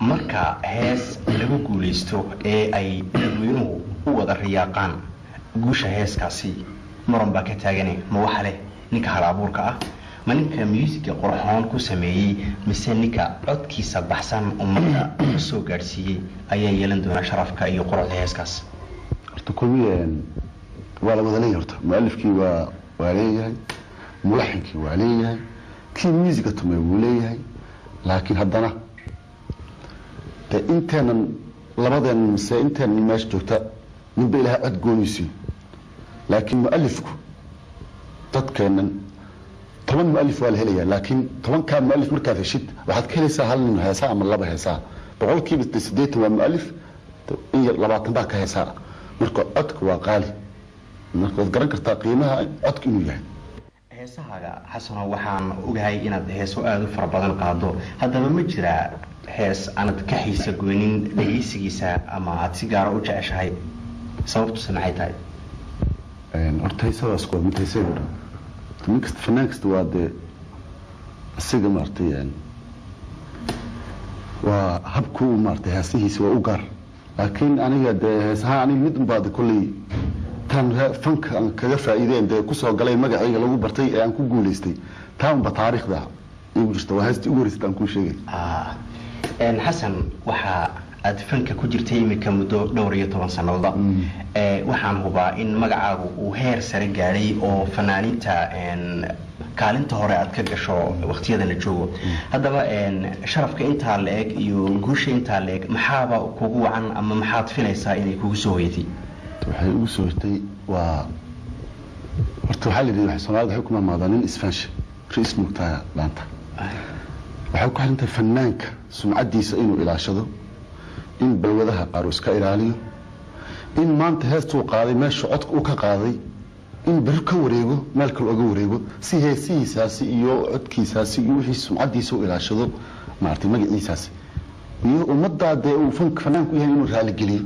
marka hees lagu guulaysto ee ay dadweynuhu u wada riyaaqaan guusha heeskaasi muran baa ka taagane ma waxa leh ninka hal abuurka ah ma ninka muusiga qorxoon ku sameeyey mise ninka codkiisa baxsan ummadda ka soo gaadhsiiyey ayaa yeelan doonaa sharafka iyo quruxda heeskaas horta kulmiye waa la wada leeyahay horta mualifkii waa waa leeyahay mulaxinkii waa leeyahay kii muusiga tumay wuu leeyahay laakiin haddana de inteenan labadeenan mise inteenan meesha joogta ninba ilaahay cod goonaysiin laakiin mualifku dadkeenan toban mualif waa la helayaa laakiin tobankaa mualif markaad heshid waxaad ka helaysaa hal nin heesaa ama laba heesaa boqolkiiba de siddeetan waa mualif in yar labaatan baa ka heesaa marka codka waa qaali marka waad garan kartaa qiimaha codka inuu yahay heesahaaga xasano waxaan ogahay inaad heeso aada u fara badan qaado haddaba ma jiraa hees aanad ka xiisa goynin dhegeysigiisa ama aad si gaara u jeceshahay sababtuse maxay tahay horta heesadaas waa mid heesayda dhan nin kasta fanaan kasta waa dee isaga maaragtay waa habku maaragtay heesihiisa waa u gaar laakiin aniga dee heesahaan aniga mid unbaa de kolley tan fanka aan kaga faa'iideen dee kusoo galay magacayga lagu bartay ee aan ku guulaystay taa unba taariikhda igu jirta waa heestii ugu horeysay aan kuu sheegay xasan waxaa aad fanka ku jirtay imika muddo dhowr iyo toban sannadood waxaan hubaa in magacaagu uu heer sare gaadhay oo fanaaniinta kaalinta hore aad ka gasho waqtiyada la joogo haddaba sharafka intaa la eg iyo guusha intaa la eg maxaaba kugu wacan ama maxaad filaysaa inay kugu soo hoyatay waxay ugu soo hortay waa horta waxaa la yidhi waxay soomaalida waxay ku maamaadaa nin isfaansha rais mugtaa laanta waxay ku xirantahay fanaanka sumcaddiisa inuu ilaashado in balwadaha qaar uu iska ilaaliyo in maanta heestuu qaaday meesha codka uu ka qaaday in beri ka wareego meel kale oga wareego si heesihiisaasi iyo codkiisaasi iyo wixii sumcaddiisa u ilaashado maaragtay magaciisaasi iyo ummaddaa dee uu fanka fanaanku yahay inuu raaligeliyo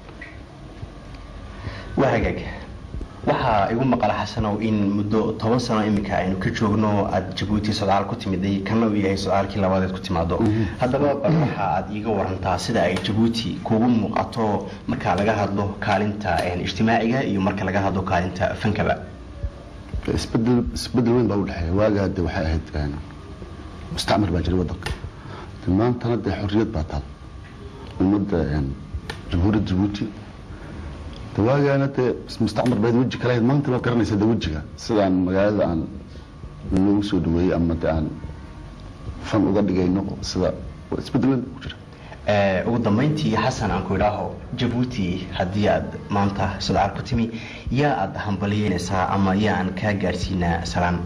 waa hagaag waxaa igu maqala xasanow in muddo toban sano iminka aynu ka joogno aada jabuuti socdaal ku timiday kana uu yahay socdaalkii labaadeed ku timaado haddaba bal waxa aad iiga warantaa sida ay jabuuti kugu muuqato marka laga hadlo kaalinta ijtimaaciga iyo marka laga hadlo kaalinta fankaba isbedel isbedel weyn baa u dhexeeya waagaa de waxay ahayd mustacmar baa jiray waddanka de maantana dee xorriyad baa taal ummadda jamhuuriyadda jabuuti dawaagaana dee mustacmar bayd weji kale ahayd maanta baad garanaysaa de wejiga sidaan magaalada aan loogu soo dhaweeyey ama de aan fan uga dhigayno sida isbedel weyn ku jira ugu dambayntii xasan aan ku idhaaho jabuuti haddii aad maanta sodcaal ku timi yaa aad hambaliyeynaysaa ama yaa aan kaa gaadhsiinaa salaan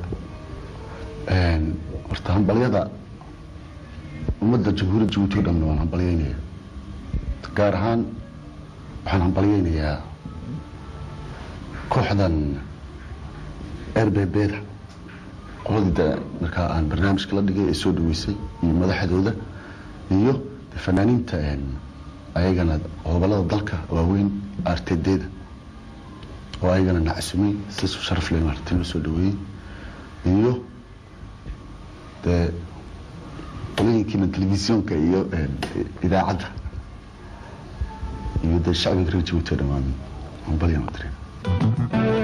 horta hambalyada ummadda jamhuuriyadda jabuuti o dhan waan hambalyeynaya gaar ahaan waxaan hambalyeynayaa kooxdan erbebeda qoladii markaa aan barnaamijka la dhigay ee soo dhaweysay iyo madaxdooda iyo fanaaniinta ayagana gobolada dalka waaweyn artedeeda oo ayagana nacasumay si sharaf leh maaragtay loo soo dhaweeyey iyo dee qolooyinkiina telefisyoonka iyo idaacadda iyo dee shacbiga reer jabuuti oo dhammaan hambalyan u direen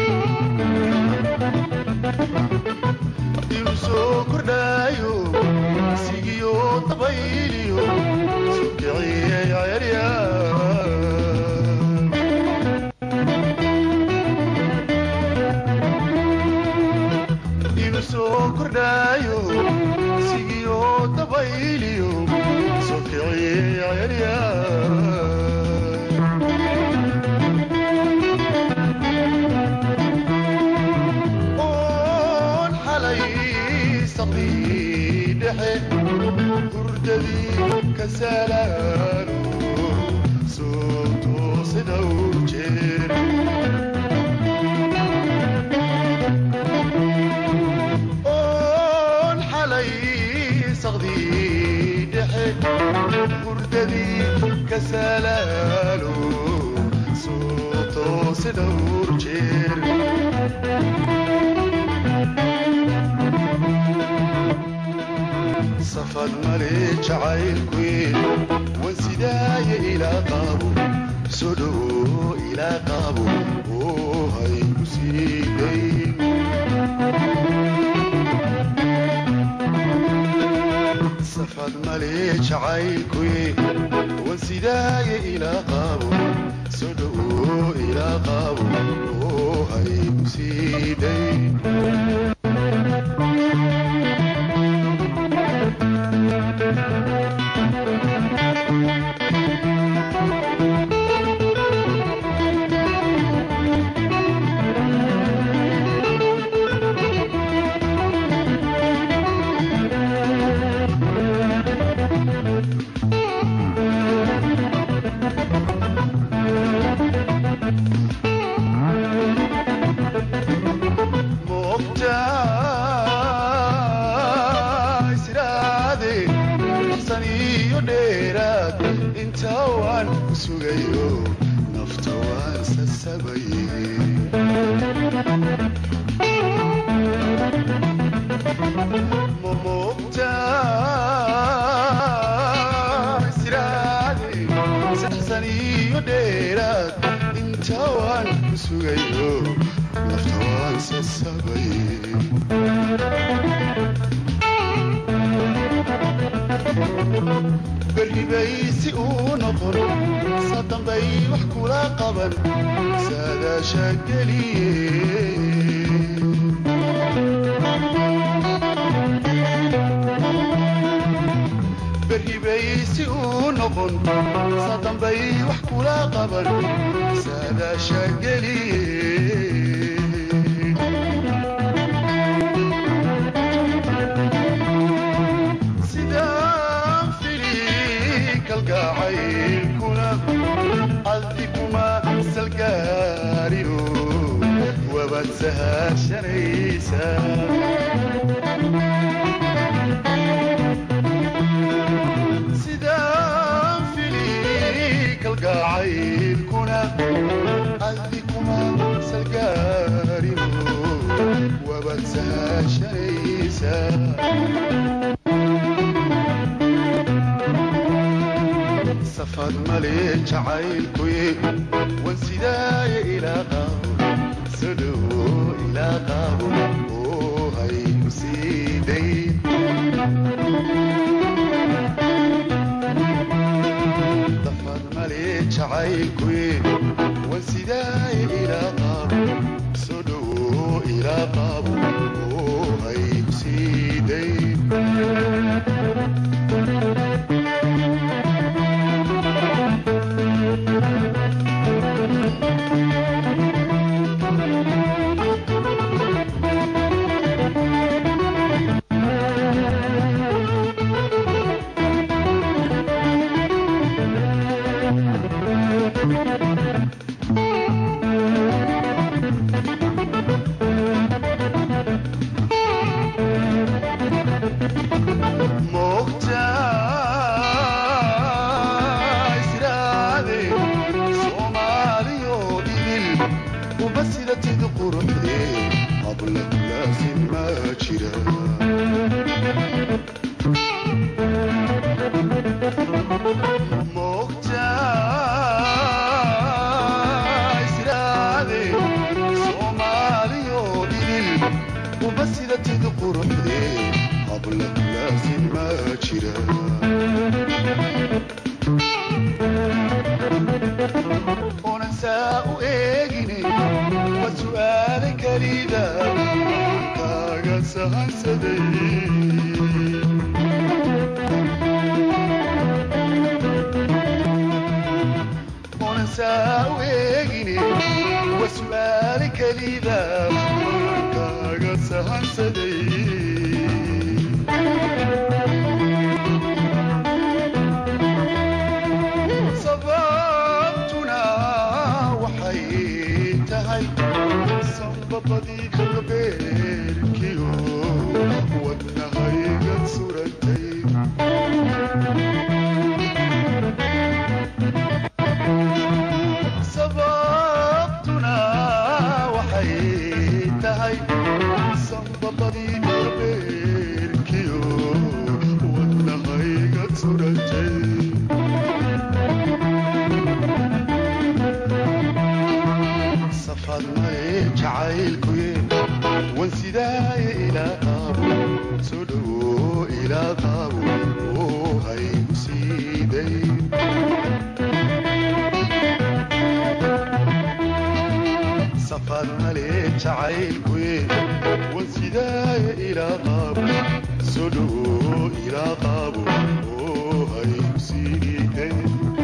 soo kordhayo dabayliyo sukiciyey cerya igu soo kordhaayo sigiyo dabayliyo sukiciyey cerya oon xalay saqii dhexe hurdadii ka salaalo soo toosida u jeer oon xalay saqdii dhexe hurdadii ka salaalo soo toosida u jeer safad male jacaylkuye wan sidaaye ilaa qaabo soo dhowo ilaa qaabo oo hay ku sii dayn safad male jacaylkuye wan sidaaye ilaa qaabo soo dhowo ilaa qaabo oo hay ku sii dayn moogtaay siraade san iyo dheeraad inta waan ku sugayo nafta waan sasabaye moogtaay siraade saxsan iyo dheeraad inta waan ku sugayo nafta waan sasabaye berribaysi uu noqon sadambay wax kula qaban saadaasha geliye berribaysi uu noqon sadambay wax kula qaban saadaasha geliye sidaan fili kalgacaylkuna adikuma salgaarino wabaad sahashanaysaa sidaan fili kalgacaylkuna adikuma salgaarino wabaad sahashanaysaa safad male jacaylkuye wan sidaaye ilaa qaabo soo dhowo ilaa qaabo oo hay ku sii dayn safad male jacaylkuye wan sidaaye ilaa qaabo soo dhowo ilaa qaabo oo hay ku sii dayn moogtaay siraade soomaaliyo dhigil uma sidatid quruxde habla kulaasin ma jira moogtaay siraade soomaaliyo dhigil uma sidatid quruxde habla kulaasin yaasin ma jira oonan saa u eegine waa su'aale kelida kaaga sahansaday oonan saa u eegine waa su'aale kelida kaaga sahansaday sababtuna waxay tahay sanbabadii kalbeerkiyo wadnahayga surantay sababtuna waxay tahay sanbabadii kalbeerkiyo wadnahayga surantay safadnaye jacaylkuye wan sidaaye ilaa qaabo soo dhowo ilaa qaabo oo haygu siiday safadnale jacaylkuye wan sidaaye ilaa qaabo soo dhowo ilaa qaabo oo haygu siiday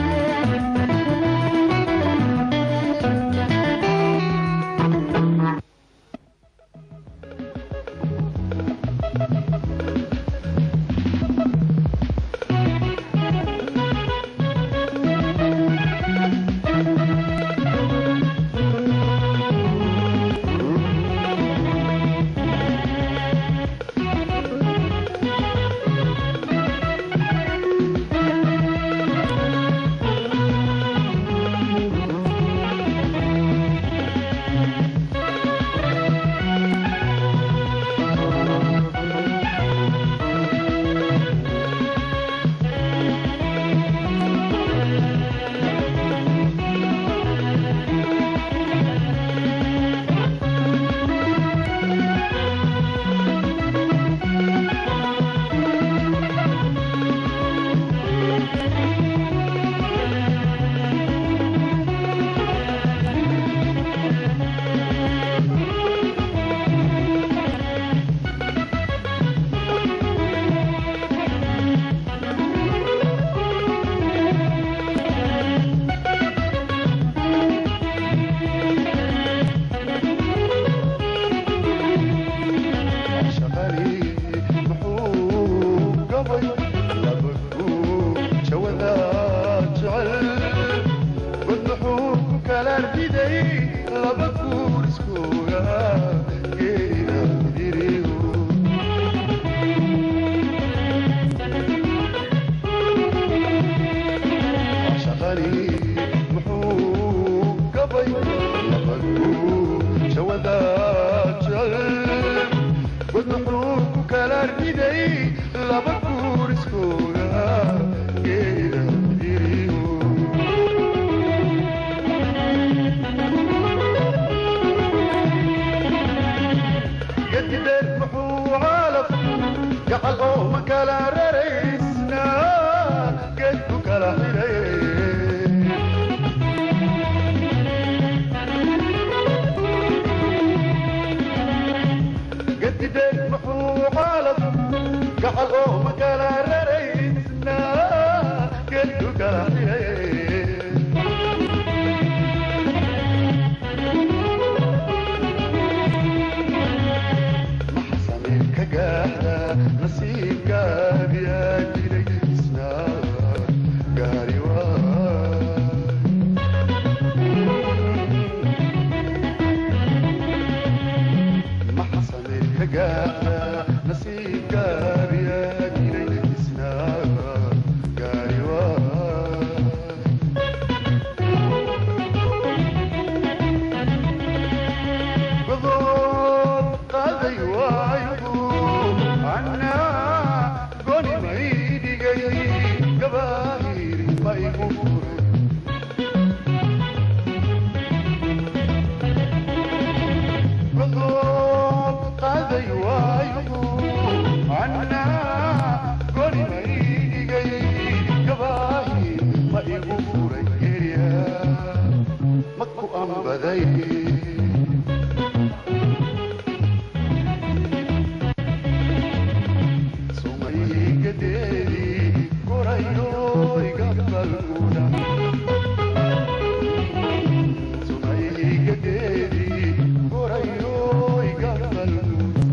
laba guuriskooda geeda diriyo gedideed muxuu caalaf gacal oo ma kala raraysna geedku kala xidhay gedideed muxuu caalaf gacal oo ma kala raraysna geedku kala xidhay maxsamir ka gaadha nasiibkaadi aa jiray isna gaari waay maxsamir ka gaadha nasiibkaadi aa jiray isna gaari waay godood qaaday waayo annaa gadeedi gorayo igaqbalguna sunay gadeedi gorayo igaqbalguna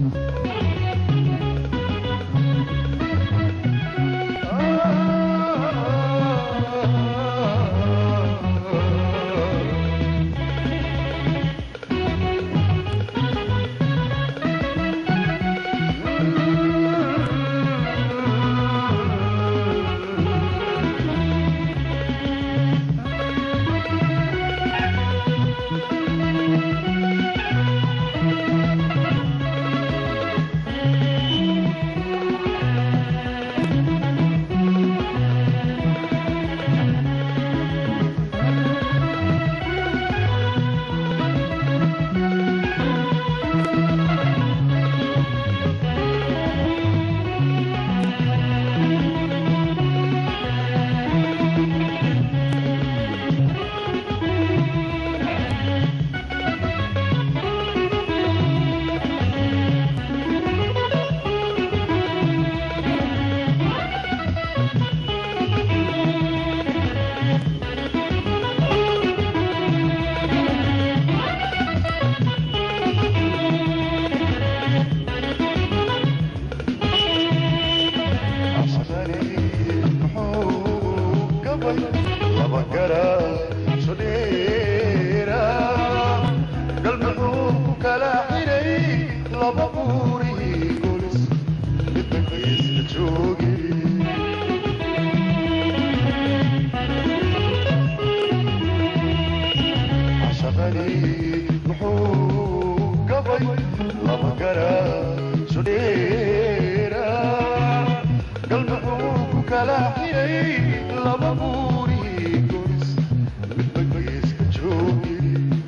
laba gara sudheera galmuxuu ku kala xiray laba buuri goris midba geeska joogi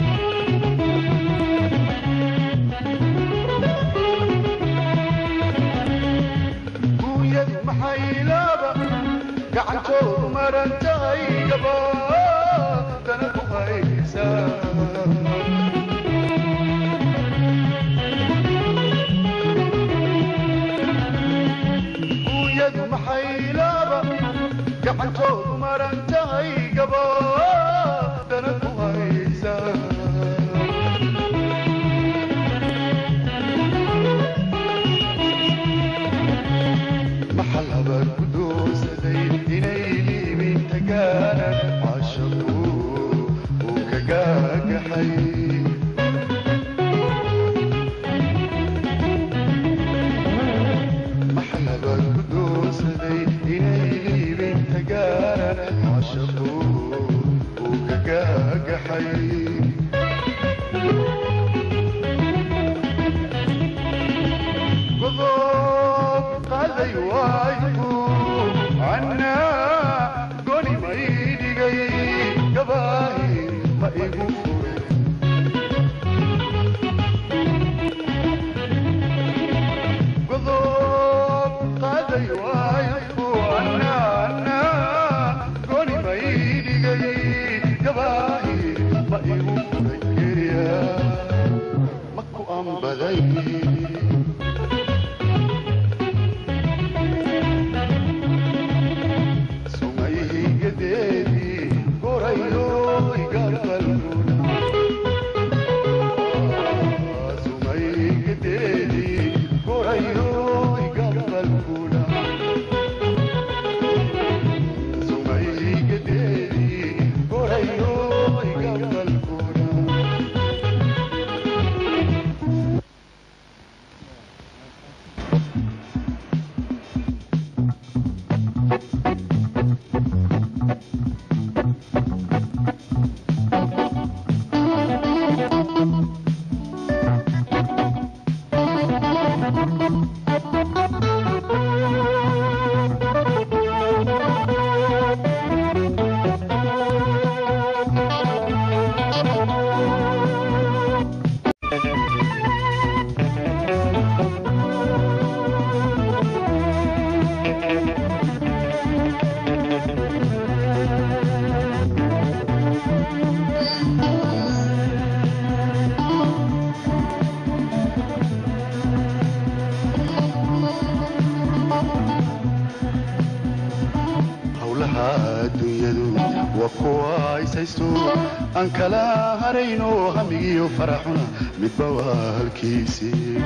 guuyad maxaylaaba gacantoodu maran tahay gaba dana ku haysaa guuyadu maxaylaaba gacantoodu maran tahay gaba dana ku haysaa maxal habaar ku doorsaday inay liibinta gaaraan caashaqu uu ka gaagaxay maxal habaar ku doorsaday inay liibinta gaaraan caashaqu uu ka gaagaxay godob qaaday waayku cannaa goni ma ii dhigay gabaahi ma igu furay godob qaaday waayku cannaa cannaa goni ma ii dhigay gabaahi ma igu furay geriya ma ku ambaday howlaha adduunyadu waa kuwa ishaysto aan kala harayno hamigiyo faraxuna midba waa halkiisii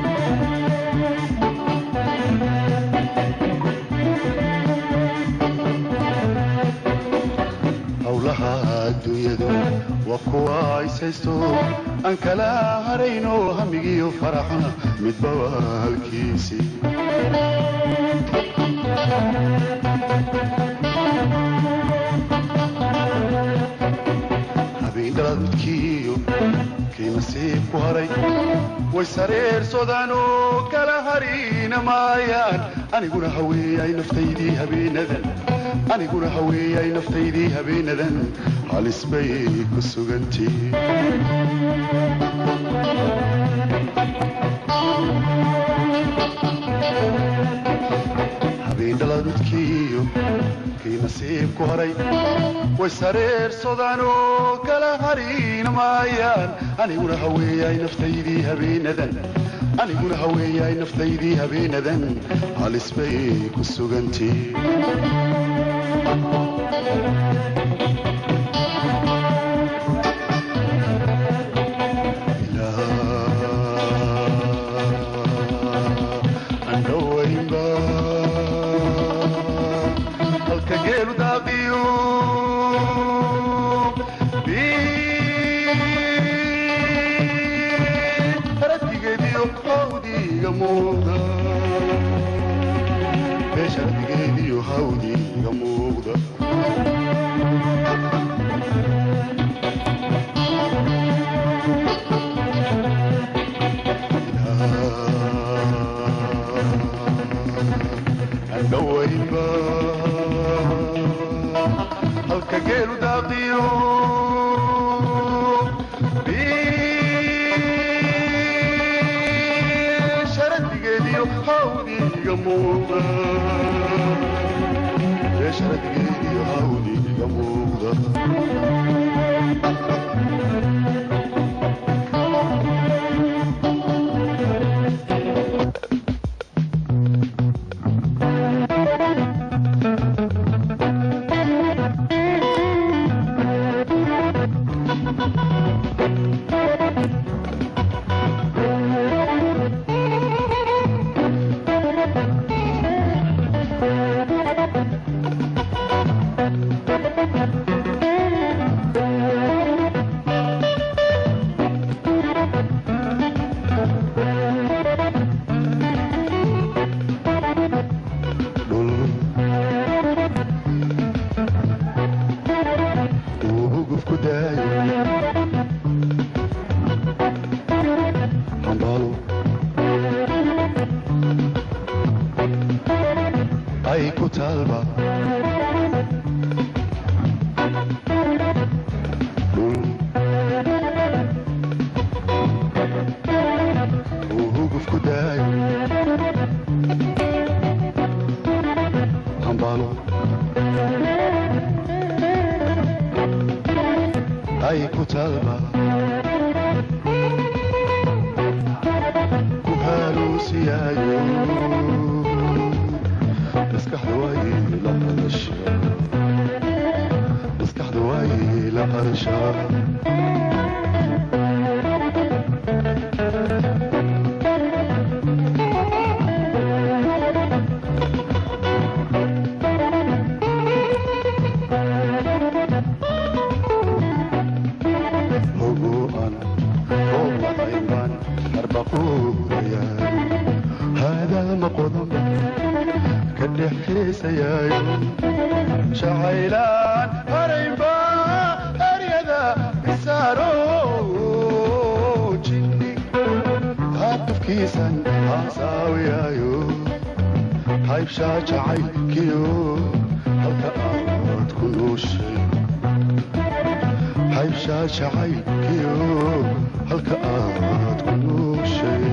howlaha adduunyadu waa kuwa ishaysto aan kala harayno hamigiyo faraxuna midba waa halkiisii habeendaladkiyo kii nasiib ku haray way sareersodaanoo kala harina maayaan aniguna haweeyay naftaydii habeenadan aniguna haweeyay naftaydii habeenadan halis bay ku sugantii habeendaladkiyo kii nasiib ku haray way sareersodaanoo kala harina maayaan aniguna haweeyay naftaydii habeenadan aniguna haweeyay naftaydii habeenadan halis bay ku sugantii andhawaynba halka geelu daaqiyo haradigeediyo hawdiga muuqda meesha haradigeediyo hawdiga muuqda andhawaynba halka geelu daaqiyo sharadigeediyo hawdiga muuqda sharadigeediyo hawdiga muuqda dhul uu huguf ku daayo hambaalo ay ku taalba dhul uu huguf ku daayo hambaalo ay ku taalba ku haaluusiyaayo maskaxda waay la qadasha maskaxda waay la qadashaa هجوءا فوق عيبان أربقوا ريال هذا مقدم كدح كيس يايو شعيلان هريبا أريدا إسارو جني هاتف كيسان عصاوي يايو هايب شاجعي كيو هلك أرد كل شيء haybshaa jacaylkiyo halka aad ku nooshay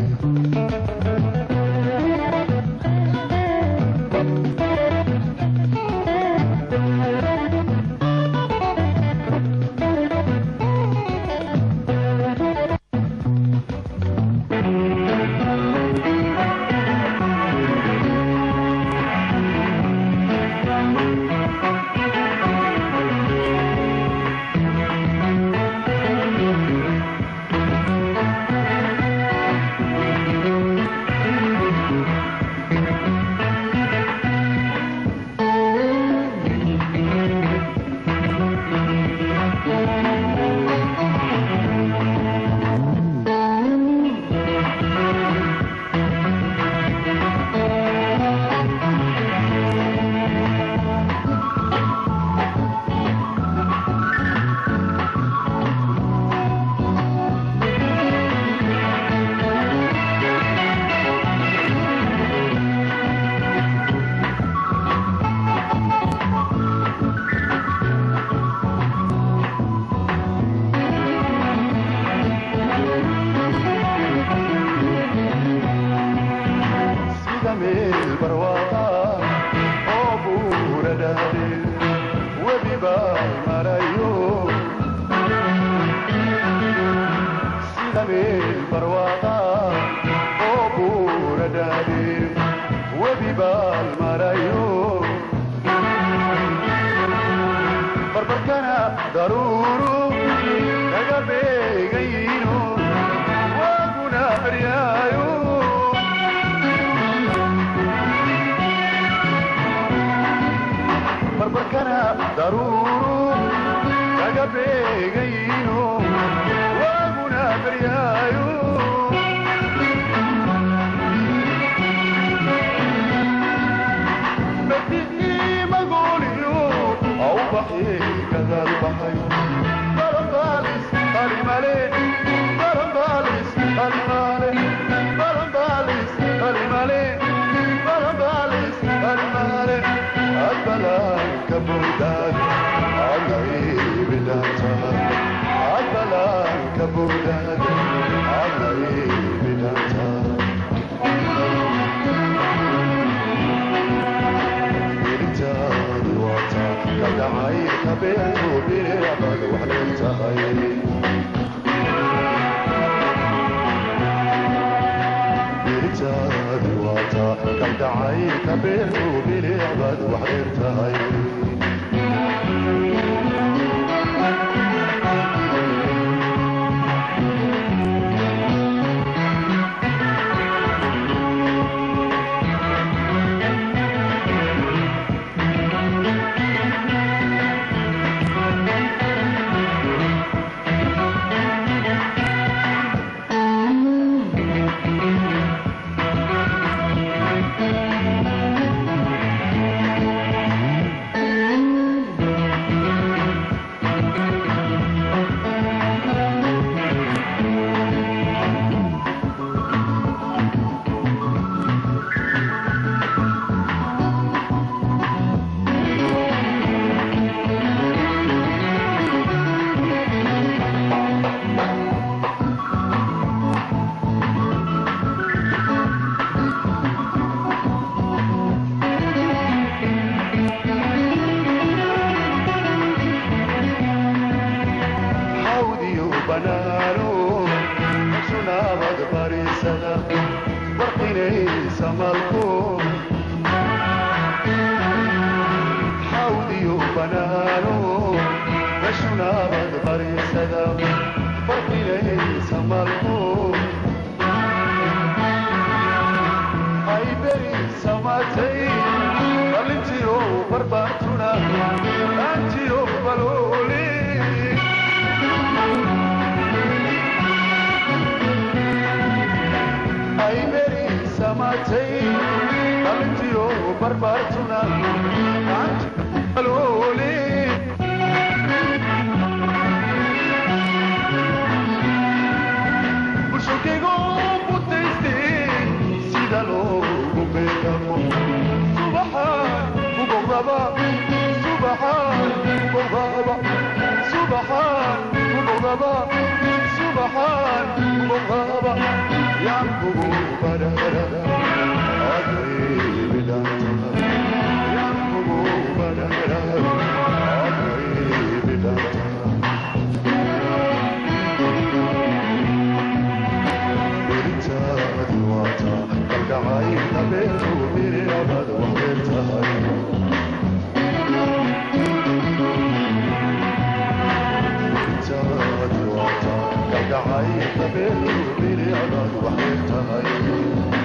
daruuru naga beegayno waaguna aryaayo barbarkana daruuru naga beegayno waaguna baryaayo بدي ما قولي او بحي كذا البحي برمباليس المالي برمباليس المالي برمباليس المالي برمباليس المالي البلاي كبودان عالغيب دانتا البلاي كبودان عالغيب دانتا بلتاد وطا كدعي كبير وبالعبد وحلتهي بلتاد وطا كدعي كبير وبالعبد وحلتهي حودي وبنانو شنا بغبري سنة برقيني سمالكو حودي وبنانو شنا بغبري سنة برقيني سمالكو أي بري سماتي بلنتيو برباتنا أنتيو بلولي ay beri samatay qalintiyo barbaartuna aloole bulshokaygo mutayste sida loogu beegamo subaxaan ugoqdaba subaxaan ugoqdaba subaxaan ugoqdaba subaxaan ugoqdaba yankugu barara adribidanta yankugu barara adribidanta برتاد واتا قلقعي قبل وبيري أبد وحبرتهاي برتاد واتا قلقعي قبل وبيري أبد وحبرتهاي